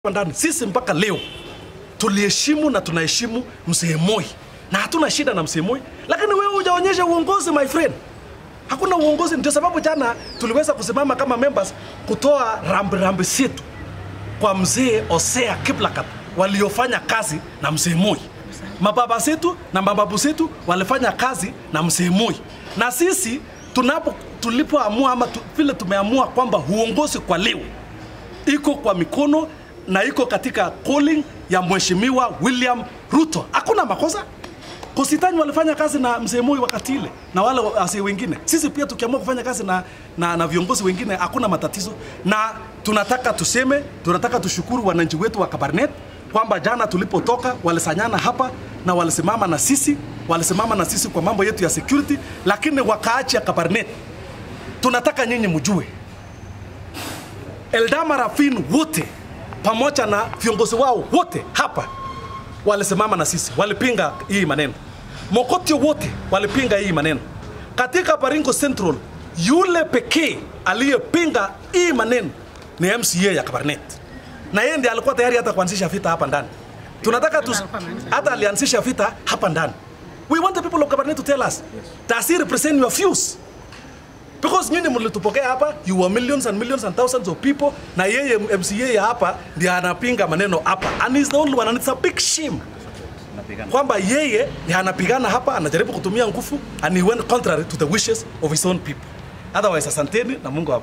ndani sisi mpaka leo tuliheshimu na tunaheshimu mzee Moi na hatuna shida na mzee Moi, lakini wewe hujaonyesha uongozi my friend. Hakuna uongozi. Ndio sababu jana tuliweza kusimama kama members kutoa rambi rambi zetu kwa mzee Osea Kiplagat waliofanya kazi na mzee Moi. Mababa zetu na mababu zetu walifanya kazi na mzee Moi, na sisi tunapo tulipoamua ama tu, vile tumeamua kwamba uongozi kwa leo iko kwa mikono na iko katika calling ya mheshimiwa William Ruto. Hakuna makosa. Kositani walifanya kazi na mzee Moi wakati ile na wale wazee wengine. Sisi pia tukiamua kufanya kazi na, na, na viongozi wengine hakuna matatizo, na tunataka tuseme, tunataka tushukuru wananchi wetu wa Kabarnet kwamba jana tulipotoka walisanyana hapa na walisimama na sisi, walisimama na sisi kwa mambo yetu ya security, lakini wakaachi ya Kabarnet, tunataka nyinyi mjue Eldama Rafin wote pamoja na viongozi wao wote hapa walisimama na sisi, walipinga hii maneno. Mokotio wote walipinga hii maneno. Katika Baringo Central, yule pekee aliyepinga hii maneno ni MCA ya Kabarnet, na yeye ndiye alikuwa tayari hata kuanzisha vita hapa ndani. Tunataka tu, hata alianzisha vita hapa ndani. We want the people of Kabarnet to tell us, does he represent your views? because nyinyi mlitupokea hapa you were millions and millions and thousands of people na yeye MCA ya hapa ndiye anapinga maneno hapa and he's the only one and it's a big shame kwamba yeye ndiye anapigana hapa anajaribu kutumia nguvu and he went contrary to the wishes of his own people otherwise asanteni na Mungu